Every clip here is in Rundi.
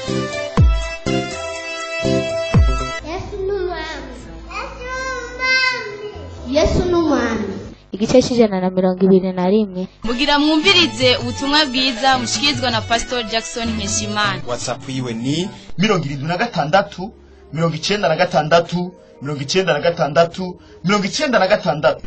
yesu ni umwami yesu ni umwami igice cy'ijana na mirongo ibiri na rimwe mugira mwumvirize ubutumwa bwiza mushikirizwa na pastor jackson nkeshimana whatsapp yiwe ni mirongo irindwi na gatandatu mirongo icyenda na gatandatu mirongo icyenda na gatandatu mirongo icyenda na gatandatu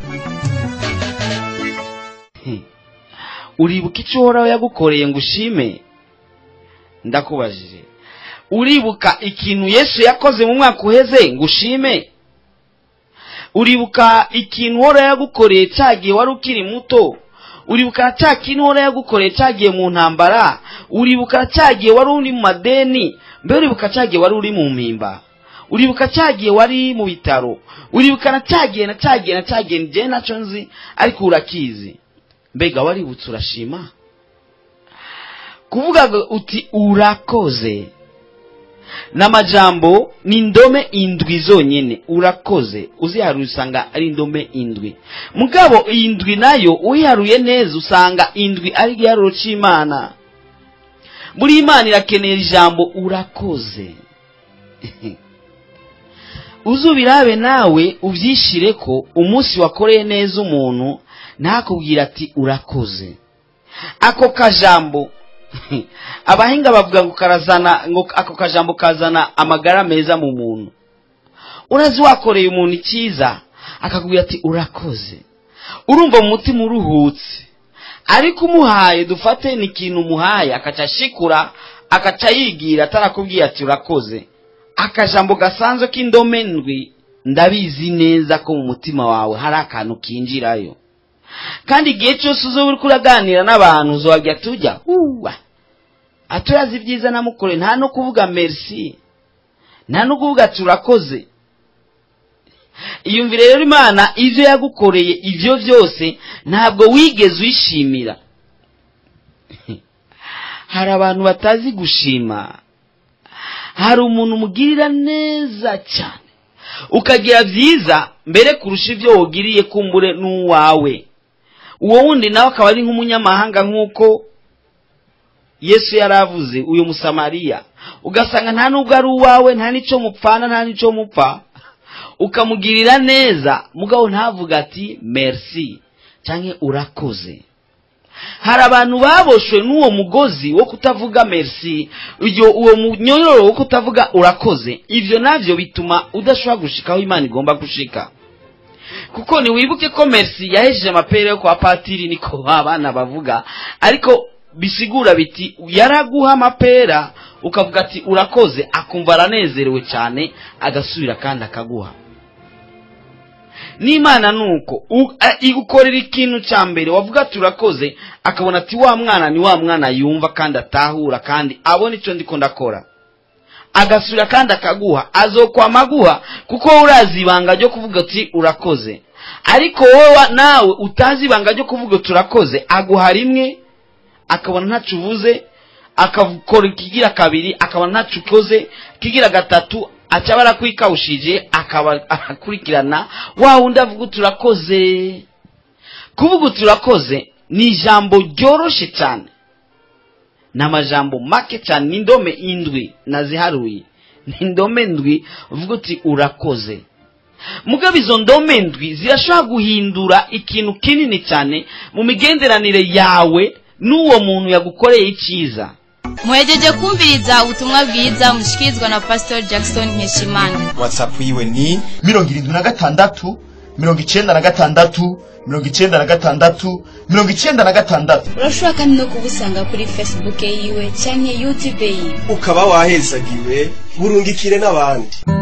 uribuka icyo uhoraho yagukoreye ngo ushime ndakubajije uribuka ikintu yesu yakoze mu mwaka uheze ngo ushime uribuka ikintu uhoraho yagukoreye cyagiye wari ukiri muto uribuka cya kintu uhoraho yagukoreye cyagiye mu ntambara uribuka cyagiye wari uri mu madeni mbe uribuka cyagiye wari uri mu mpimba uribuka cyagiye wari mu bitaro uribuka na cyagiye na cyagiye na cyagiye njye nacyo nzi ariko urakizi mbega waributse urashima kuvuga ngo uti urakoze n'amajambo ni indome indwi zonyine urakoze uziharuye usanga ari indome indwi mugabo iyi ndwi nayo uyiharuye neza usanga indwi ari igiharuro cy'imana muri imana irakenera ijambo urakoze uzubirabe nawe ubyishire ko umunsi wakoreye neza umuntu ntakubwira ati urakoze ako kajambo abahinga bavuga ngo karazana ngo ako kajambo kazana amagara meza mu muntu urazi wakoreye umuntu icyiza akakubwira ati urakoze urumva mu mutima uruhutse ariko umuhaye dufate ni ikintu umuhaye akaca ashikura akaca yigira atarakubwiye ati urakoze akajambo gasanzwe k'indome ndwi ndabizi neza ko mu mutima wawe hari akantu kinjirayo kandi igihe cyose uzo uri kuraganira n'abantu uzajya tujya uwa aturazi ibyiza namukore nta no kuvuga merci nta no kuvuga ati urakoze iyumvire rero imana ibyo yagukoreye ibyo byose ntabwo wigeze uyishimira hari abantu batazi gushima hari umuntu umugirira neza cyane ukagira byiza mbere kurusha ibyo wugiriye kumbure n'uwawe uwo wundi nawe akaba ari nk'umunyamahanga nk'uko yesu yari avuze uyu musamariya ugasanga nta nubwo ari uwawe nta n'icyo mupfana nta n'icyo mupfa ukamugirira neza mugabo ntavuga ati merci cyangwa urakoze hari abantu baboshwe n'uwo mugozi wo kutavuga merci uwo munyororo wo kutavuga urakoze ibyo nabyo bituma udashobora gushika aho imana igomba gushika kuko ntiwibuke ko merci yahejeje amapera yo kwa patiri niko abana bavuga ariko bisigura biti yaraguha amapera ukavuga ati urakoze akumva aranezerewe cyane agasubira kandi akaguha n'imana ni uko igukorera ikintu cya mbere wavuga ati urakoze akabona ati wa mwana ni wa mwana yumva kandi atahura kandi abona icyo ndi ndakora agasubira kandi akaguha azokwama aguha kuko wowe urazi ibanga ryo kuvuga ati urakoze ariko wowe nawe utazi ibanga ryo kuvuga ati urakoze aguha rimwe akabona ntacyo uvuze akakora ikigira kabiri akabona ntacyo ukoze ikigira gatatu aca barakwikawushije akaba akurikirana wa wundi avuga uti urakoze kuvuga uti urakoze ni ijambo ryoroshye cyane ni amajambo make cyane ni indome indwi naziharuye ni indome ndwi uvuga uti urakoze mugabo izo ndome ndwi zirashobora guhindura ikintu kinini cyane mu migenderanire yawe n'uwo muntu yagukoreye icyiza muhejeje kumviriza ubutumwa bwiza mushikirizwa na pastor jackson nkeshimana whatsapp yiwe ni mirongo irindwi na gatandatu mirongo icyenda na gatandatu mirongo icyenda na gatandatu mirongo icyenda na gatandatu urashobora kandi no kubusanga kuri facebook yiwe cyangwa youtube yiwe ukaba wahezagiwe burungikire n'abandi